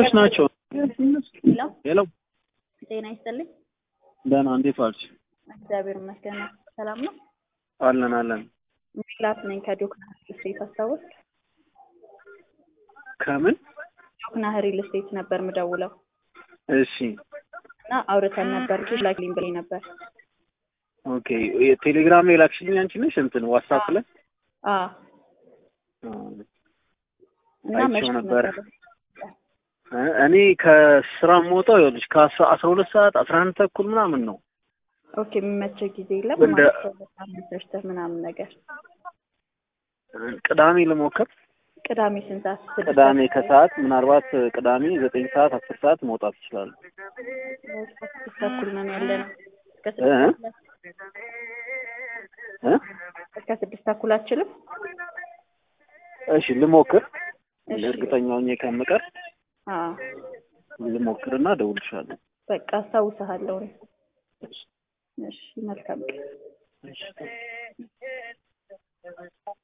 ምኖች ናቸው? ሄሎ ሄሎ ጤና ይስጥልኝ። ደህና፣ እንዴት ዋልሽ? እግዚአብሔር ይመስገን። ሰላም ነው? አለን አለን። ሚላት ነኝ ከዶክና ሪል ስቴት አስታወስ። ከምን? ዶክና ሪል ስቴት ነበር ምደውለው እሺ እና አውርተን ነበር ኬሽ ላክልኝ ብለኝ ነበር። ኦኬ። ቴሌግራም ላይ ላክሽልኝ አንቺ ነሽ? እንትን ዋትስአፕ ላይ አ አዎ። እና አይቼው መቼ ነበር። ነበር? እ- እኔ ከስራ የምወጣው ይኸውልሽ ከአስራ አስራ ሁለት ሰዓት አስራ አንድ ተኩል ምናምን ነው። ኦኬ የሚመቸው ጊዜ የለም እንደ- ማለት ነው። በጣም መሰርተህ ምናምን ነገር ቅዳሜ ልሞክር። ቅዳሜ ስንት ሰዓት? ስድስት ቅዳሜ ሰዓት? ከሰዓት ምናልባት ቅዳሜ ዘጠኝ ሰዓት አስር ሰዓት መውጣት ይችላሉ። እስከ ስድስት ተኩል ነን ያለ ነው። እስከ እ? ስድስት ተኩል እ? እስከ ስድስት ተኩል አችልም? እሺ ልሞክር። እሺ። እርግጠኛ ሆኜ ከምቀር አዎ ልሞክርና እደውልልሻለሁ። በቃ አስታውስሃለሁ። እሺ መልካም ቀን። እሺ።